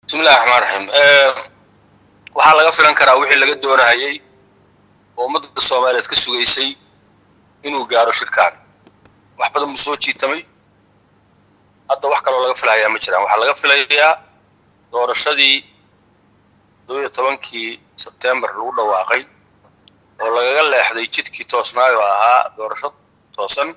bismillahi raxmaan raxiim waxaa laga filan karaa wixii laga doonahayey oo ummadda soomaaliyeed ka sugaysay inuu gaaro shirkaan wax badan buu soo jiitamay hadda wax kaloo laga filahayaa ma jiraan waxaa laga filayaa doorashadii toddobiyo tobankii sebtembar lagu dhawaaqay oo lagaga leexday jidkii toosnaayo ahaa doorasho toosan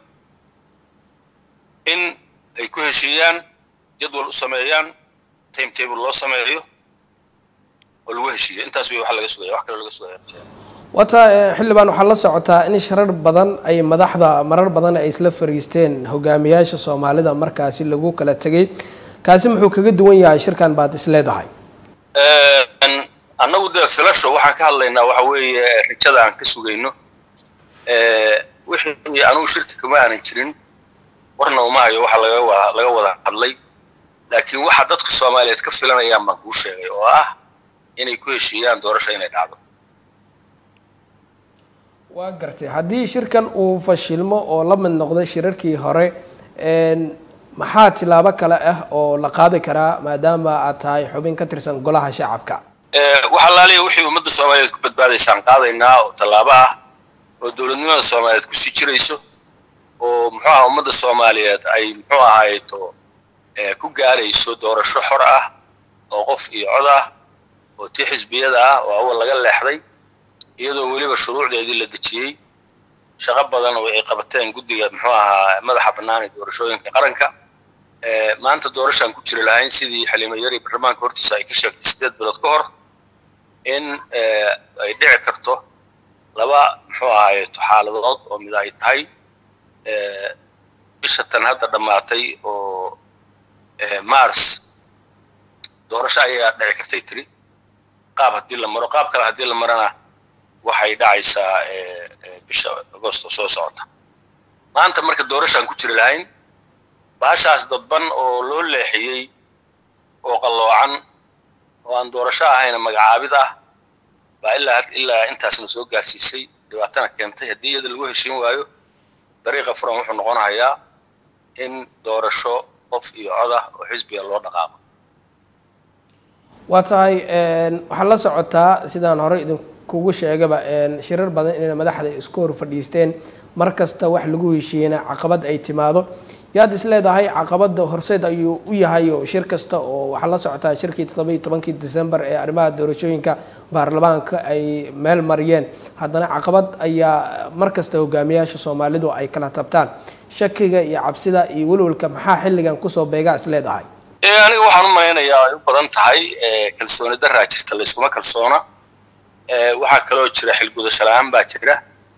in ay ku heshiiyaan jadwal u sameeyaan time table loo sameeyo oo lagu heshiiyo intaas wey waxa laga sugaya wax kaloo laga sugaya ma jiraan wata xildhibaan waxaa la socotaa in shirar badan ay madaxda marar badan ay isla fariisteen hogaamiyaasha soomaalida markaasi lagu kala tegay kaasi muxuu kaga duwan yahay shirkan baad is leedahay annagu dee filasho waxaan ka hadlaynaa waxa weeye rajada aan ka sugayno wixii anugu shirki kama aanan jirin warna uma hayo waxa laga wa laga wada hadlay laakiin waxa dadka soomaaliyeed ka filanayaan baan kuu sheegay oo ah inay ku heshiiyaan doorasho inay dhacdo waa gartay haddii shirkan uu fashilmo oo la mid noqdo shirarkii hore maxaa tilaabo kale ah oo la qaadi karaa maadaama aad tahay xubin ka tirsan golaha shacabka wax allaaliya wixii ummadda soomaaliyeed ku badbaadaysaan qaadaynaa oo tallaabo ah oo dowladnimada soomaaliyeed kusii jirayso oo muxuu aha ummadda soomaaliyeed ay muxuu ahayto ku gaarayso doorasho xor ah oo qof iyo cod ah oo tii xisbiyada ah oo awal laga leexday iyadoo weliba shuruucdeedii la dejiyey shaqo badan oo ay qabateen guddiga muxuu ahaa madaxa bannaan ee doorashooyinka qaranka maanta doorashaan ku jiri lahayn sidii xaliimo yari baarlamaanka hortiisa ay ka sheegtay siddeed bilood ka hor in ay dhici karto laba muxuu ahaayeto xaaladood oo mid ay tahay bisha tan hadda dhammaatay oo mars doorasho ayaa dhici kartay tiri qaab haddii la maro qaab kale haddii la marana waxay dhacaysaa bisha agosto soo socota maanta marka doorashaan ku jiri lahayn baashaas dadban oo loo leexiyey oo qalloocan oo aan doorasho ahayna magacaabid ah baa ilaa ilaa intaasna soo gaarsiisay dhibaatana keentay haddii iyada lagu heshiin waayo dariiqa furan wuxuu noqonayaa in doorasho qof iyo cod ah oo xisbiga loo dhaqaaqo waa tahay waxaa la socotaa sidaan hore idinkugu sheegaba shirar badan inay madaxda isku hor fadhiisteen mar kasta wax lagu heshiiyeyna caqabad ay timaado yaad is leedahay caqabada horseed ayuu u yahay oo shir kasta oo waxaa la socotaa shirkii toddoba iyo tobankii december ee arrimaha doorashooyinka baarlamaanka ay meel mariyeen haddana caqabad ayaa mar kasta hogaamiyaasha soomaalidu ay kala tabtaan shakiga iyo cabsida iyo welwalka maxaa xilligan kusoo beegaa is leedahay aniga waxaan u malaynayaa ay u badan tahay kalsooni daraa jirta layskuma kalsoona waxaa kaloo jira xilgudasho la-aan baa jira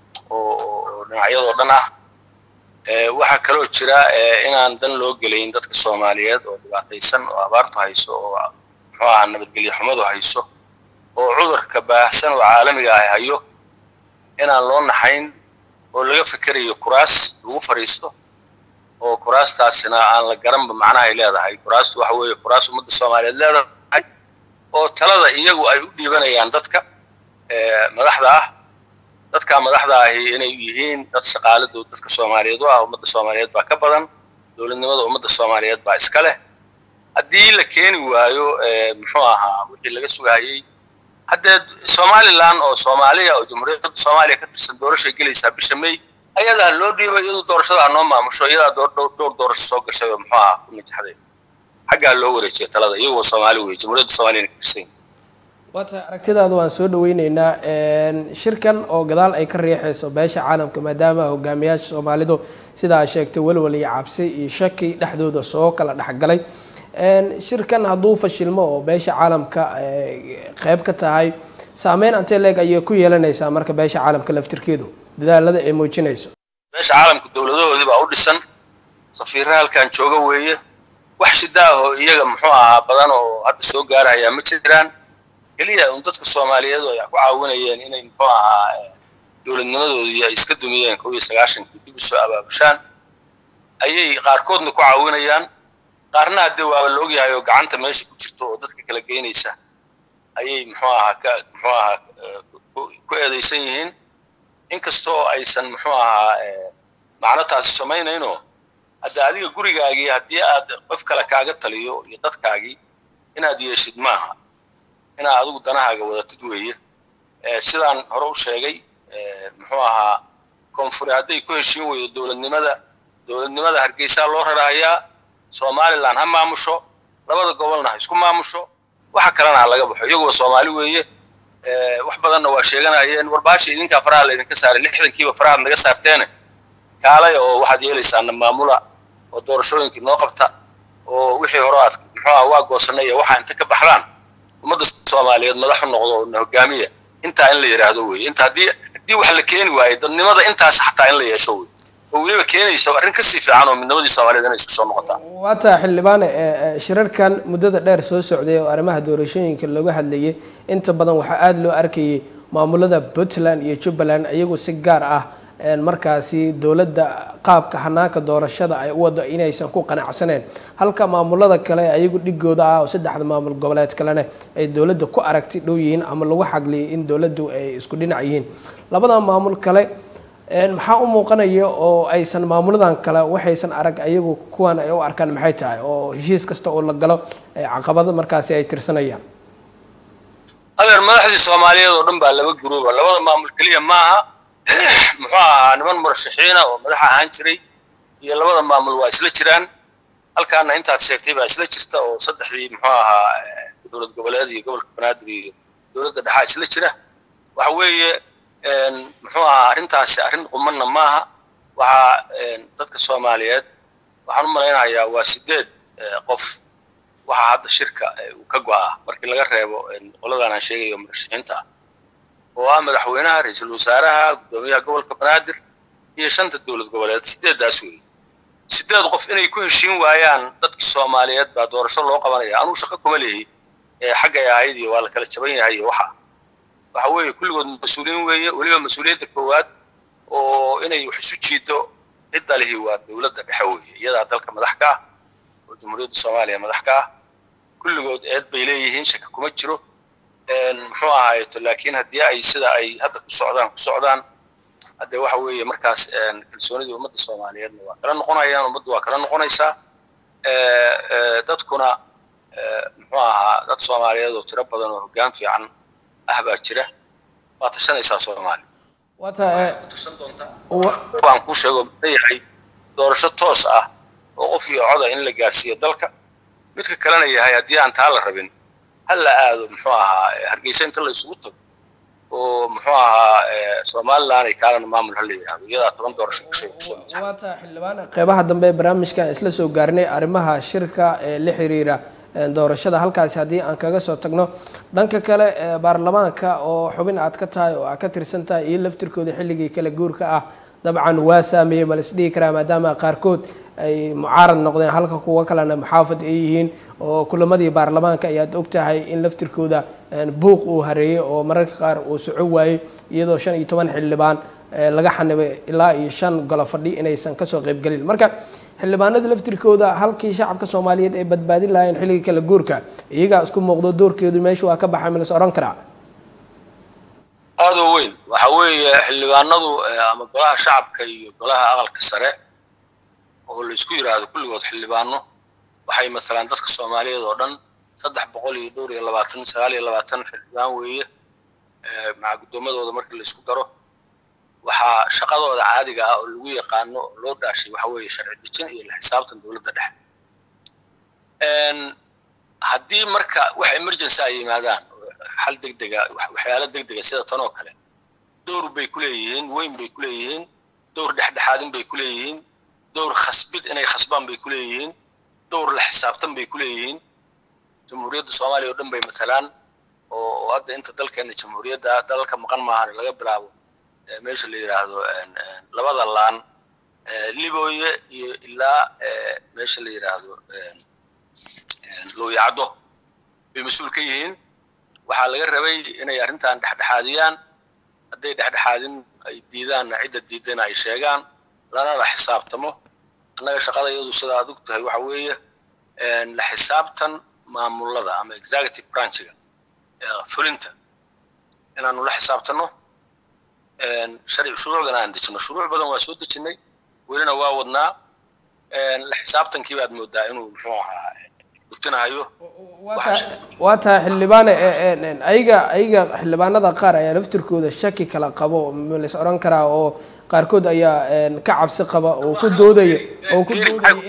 oo dhinacyadoo dhan ah waxaa kaloo jira inaan dan loo gelayn dadka soomaaliyeed oo dhibaataysan oo abaartu hayso oo muxuu ahaa nabadgelyo xumadu hayso oo cudurka baahsan oo caalamiga ah hayo inaan loo naxayn oo laga fikerayo kuraas lagu fadhiisto oo kuraastaasina aan la garanba macnaha ay leedahay kuraastu waxa weeye kuraas ummadda soomaaliyeed leedahay oo talada iyagu ay u dhiibanayaan dadka madaxda ah dadka madaxda ahi inay yihiin dad shaqaaladood dadka soomaaliyeed u ah ummadda soomaaliyeed baa ka badan dowladnimada ummadda soomaaliyeed baa iska leh haddii la keeni waayo muxuu ahaa wixii laga sugahayey haddee somalilan oo soomaaliya oo jamhuuriyadda soomaaliya ka tirsan doorashay gelaysaa bisha may ayadaa loo dhiibay iyadoo doorashada noo maamusho iyadaa dhowr doorasho soo gashay oo muxuu ahaa ku najaxday xaggaa loo wareejiya talada iyagoo soomaali wey jamhuuriyadda soomaaliyana ka tirsan waa tahay aragtidaada waan soo dhaweyneynaa shirkan oo gadaal ay ka riixayso beesha caalamka maadaama hogaamiyaasha soomaalidu sidaa sheegtay welwal iyo cabsi iyo shaki dhexdooda soo kala dhexgalay shirkan hadduu fashilmo oo beesha caalamka qeyb ka tahay saameyn antee leeg ayay ku yeelanaysaa marka beesha caalamka laftirkeedu dadaalada ay muujinayso beesha caalamka dowladahoodii baa u dhisan safiirra halkan jooga weeye wax shida ah oo iyaga muxuu ahaa badan oo hadda soo gaarayaa ma jiraan keliya un dadka soomaaliyeed oo ay ku caawinayeen inay muxuu ahaa dowladnimadoodii ay iska dumiyeen kow iyo sagaashankii dib usoo abaabushaan ayay qaarkoodna ku caawinayaan qaarna haddee waaba la ogyahay oo gacanta meesha ku jirto oo dadka kala geynaysa ayay muxuu ahaa ka muxuu ahaa ku eedaysan yihiin inkastoo aysan muxuu ahaa macno taasi samaynayno hadda adiga gurigaagii haddii aad qof kale kaaga taliyo iyo dadkaagii inaad yeeshid maaha inaad adigu danahaaga wadatid weeye sidaan hore u sheegay muxuu ahaa koonfure hadday ku heshiin weydo dowladnimada dowladnimada hargeysaa loo rarahayaa somalilan ha maamusho labada gobolna ha isku maamusho waxa kalena ha laga baxo iyaguba soomaali weeye wax badanna waa sheeganayeen warbaasha idinkaa faraha laydinka saaray lixdankiiba farahaad naga saarteene kaalay oo waxaad yeelaysaana maamula oo doorashooyinkii noo qabta oo wixii hore aad muxuuha waa goosanay iyo waxaa inta ka baxdaan ummadda soomaaliyeed madaxu noqdo oo na hogaamiya intaa in la yidhaahdo weye inta haddii haddii wax la keeni waayo dadnimada intaas xataa in la yeesho wey oo weliba keenaysa arrin kasii fiican oo midnimadii soomaaliyeed inay isku soo noqotaan waataa xildhibaane shirarkan muddada dheer soo socday oo arrimaha doorashooyinka looga hadlayay inta badan waxaa aada loo arkayay maamulada puntland iyo jubbaland iyagu si gaar ah markaasi dowladda qaabka hanaanka doorashada ay u wado inaysan ku qanacsaneen halka maamulada kale ayagu dhigooda ah oo saddexda maamul goboleed kalena ay dowladda ku aragti dhow yihiin ama lagu xagliyay in dowladdu ay isku dhinac yihiin labada maamul kale maxaa u muuqanaya oo aysan maamuladan kale waxaysan arag ayagu kuwan ay u arkaan maxay tahay oo heshiis kasta oo la galo caqabado markaasi ay tirsanayaan adeer madaxdii soomaaliyeed oo dhan baa laba guruuba labada maamul keliya maaha muxuu ahaa niman murashaxiina oo madaxa ahaan jiray iyo labada maamul waa isla jiraan halkaana intaad sheegtay baa isla jirta oo saddexdii muxuu ahaa dowlad goboleed iyo gobolka banaadir iyo dowladda dhexaa isla jira waxa weeye muxuu ahaa arrintaasi arrin qumanna maaha waxaa dadka soomaaliyeed waxaan u malaynayaa waa sideed qof waxaa hadda shirka uu ka go'aa markii laga reebo qoladan aan sheegayo murashaxiinta ah oo ah madaxweynaha ra-iisul wasaaraha guddoomiyaha gobolka banaadir iyo shanta dowlad goboleed sideeddaas weeye sideed qof inay ku heshiin waayaan dadkii soomaaliyeed baa doorasho loo qabanaya anuu shaqo kuma lehi xaggay ahayd iyo waa la kala jaban yahay iyo waxa waxa weeye kulligood mas-uuliyiin weeye weliba mas-uuliyadda koowaad oo inay wax isu jiido cidda lihi waa dowladda dhexe weeye iyadaa dalka madax ka ah oo jamhuuriyadda soomaaliya madax ka ah kulligood eed bay leeyihiin shaki kuma jiro muxuu ahaayeto laakiin haddii ay sida ay hadda ku socdaan ku socdaan haddee waxa weeye markaas kalsoonidii ummadda soomaaliyeedna waa kala noqonayaan ummaddu waa kala noqonaysaa dadkuna muxuu ahaa dad soomaaliyeed oo tiro badan oo hoggaan fiican ah baa jira waa tashanaysaa soomaaliya tusan doontaa waan kuu sheego leeyahay doorasho toos ah oo qof iyo coda in la gaarsiiyo dalka midka kalena yahay haddii aan taa la rabin hal la aado muxuu ahaa hargeysa inta la isugu tago oo muxuu ahaa somaliland ay kaalana maamul hala yidhahdo iyadaa toban doorasho kushay kusoo waata xildhibaan qeybaha dambe ee barnaamijkan isla soo gaarnay arrimaha shirka ee la xiriira doorashada halkaasi haddii aan kaga soo tagno dhanka kale baarlamaanka oo xubin aad ka tahay oo aad ka tirsan tahay iyo laftirkooda xilligii kale guurka ah dabcan waa saameeyey ma lasdhihi karaa maadaama qaarkood ay mucaarad noqdeen halka kuwa kalena muxaafad ay yihiin oo kulamadii baarlamaanka ayaad ogtahay in laftirkooda buuq uu hareeyey oo mararka qaar uu soco waayey iyadoo shan iyo toban xildhibaan laga xanibay ilaa iyo shan golo fadhi inaysan kasoo qaybgelin marka xildhibaanada laftirkooda halkii shacabka soomaaliyeed ay badbaadin lahaayeen xilligii kale guurka iyagaa isku muuqdo doorkeedu meesha waa ka baxay ma las odhan karaa aada u weyn waxa weeye xildhibaanadu ama golaha shacabka iyo golaha aqalka sare oo la isku yidhaahdo kulligood xildhibaano waxay masalaan dadka soomaaliyeed oo dhan saddex boqol iyo dhowr iyo labaatan sagaal iyo labaatan xildhibaan weeye maca guddoomadooda markii la isku daro waxaa shaqadooda caadiga ah oo lagu yaqaano oo loo dhaashay waxa weeye sharci dejin iyo la xisaabtan dowladda dhexe haddii marka wax emergency ay yimaadaan xal degdega waxyaalo degdega sida tan oo kale dowr bay ku leeyihiin weyn bay ku leeyihiin dowr dhexdhexaadin bay ku leeyihiin dowr khasbid inay khasbaan bay ku leeyihiin dowr la xisaabtan bay ku leeyihiin jamhuuriyadda soomaaliya oo dhan bay matalaan oo hadda inta dalkeena jamhuuriyadda dalalka maqan maahan laga bilaabo meesha la yidhaahdo labada laan libooye iyo ilaa meesha la yidhaahdo looyacdo bay mas-uul ka yihiin waxaa laga rabay inay arrintan dhexdhexaadiyaan hadday dhexdhexaadin ay diidaanna cidda diidana ay sheegaan lana la xisaabtamo annaga shaqada iyadu sida aad og tahay waxa weeye la xisaabtan maamulada ama executive branchiga fulinta inaanu la xisaabtano sharci shuruucdana aan dejino shuruuc badan waa soo dejinnay welina waa wadnaa la xisaabtankii baad moodaa inuu muxuu ahaa burburtinahayo waa tahay xildhibaane ayaga ayaga xildhibaanada qaar ayaa laftirkooda shaki kala qabo lais odhan karaa oo qaarkood ayaa ka cabsi qaba oo ku doodaya oo ku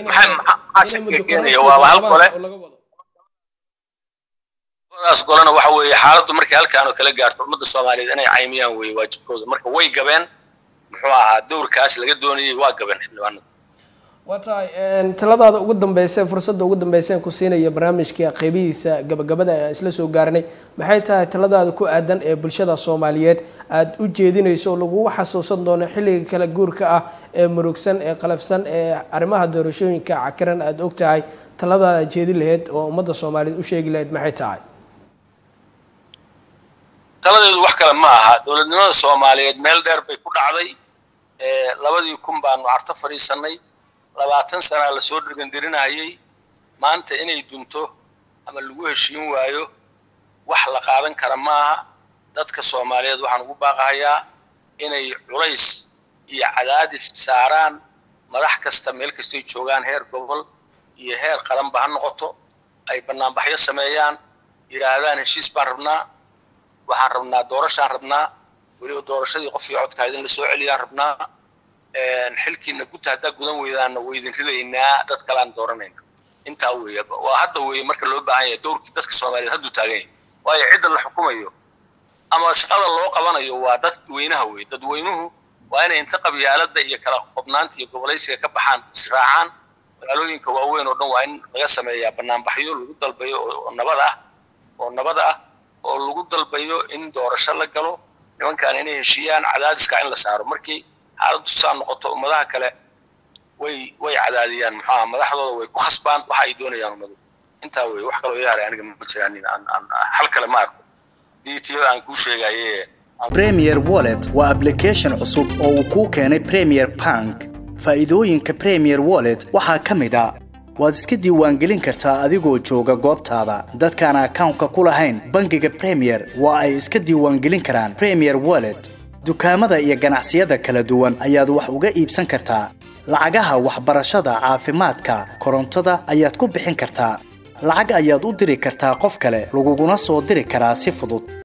doodayadaas golena waxa weeye xaaladdu markay halkaan oo kala gaarto ummadda soomaaliyeed inay caymiyaan weeye waajibkooda marka way gabeen muxuu ahaa dowrkaas laga doonayay waa gabeen xildhibaanada waa tahay taladaada ugu dambeysa fursadda ugu dambeyseen ku siinaya barnaamijka qeybihiisa gabagabada aan isla soo gaarnay maxay tahay taladaada ku aadan ee bulshada soomaaliyeed aada u jeedinayso oo lagugu xasuusan doono xilliga kala guurka ah ee murugsan ee qalafsan ee arrimaha doorashooyinka cakiran aada og tahay taladaada jeedin lahayd oo ummadda soomaaliyeed u sheegi lahayd maxay tahay taladeedu wax kale ma aha dowladnimada soomaaliyeed meel dheer bay ku dhacday labadii kun baanu carto fadhiisanay labaatan sanaa lasoo dhegandirinayay maanta inay dunto ama lagu heshiin waayo wax la qaadan kara maaha dadka soomaaliyeed waxaan ugu baaqahayaa inay culays iyo cadaadis saaraan madax kasta meel kastay joogaan heer gobol iyo heer qaranba ha noqoto ay banaanbaxyo sameeyaan yidhaahdaan heshiis baan rabnaa waxaan rabnaa doorashaan rabnaa weliba doorashadii qof iyo codkaa idin la soo celiyaan rabnaa xilkiina guta haddaa gudan weydaanna waydin ridaynaa dad kaleaan dooranayna intaa weeye waa hadda weeye marka loo baahan yahay dowrkii dadka soomaaliyeed hadduu taagan yahay waayo cidda la xukumayo ama shaqada loo qabanayo waa dadweynaha weye dadweynuhu waa inay inta qabyaalada iyo kala qobnaanta iyo gobolaysiga ka baxaan israacaan magaalooyinka waaweyn oo dhan waa in laga sameeyaa banaanbaxyo lagu dalbayo oo nabad ah oo nabad ah oo lagu dalbayo in doorasho la galo nimankaan inay heshiiyaan cadaadiska in la saaro markii xaaladdu saa noqoto ummadaha kale way way cadaadiyaan muxuaha madaxdooda way ku khasbaan waxa ay doonayaan ummadu intaa wey wax kaloo yaaray aniga ma jiraan aan hal kale ma arko dii tiyada aan kuu sheegaye premier wallet waa application cusub oo uu kuu keenay premier bank faa'iidooyinka premier wallet waxaa ka mid a waad iska diiwaangelin kartaa adigoo jooga goobtaada dadkaan akawnka ku lahayn bangiga premier waa ay iska diiwaangelin karaan premier wallet dukaamada iyo ganacsiyada kala duwan ayaad wax uga iibsan kartaa lacagaha waxbarashada caafimaadka korontada ayaad ku bixin kartaa lacag ayaad u diri kartaa qof kale laguguna soo diri karaa si fudud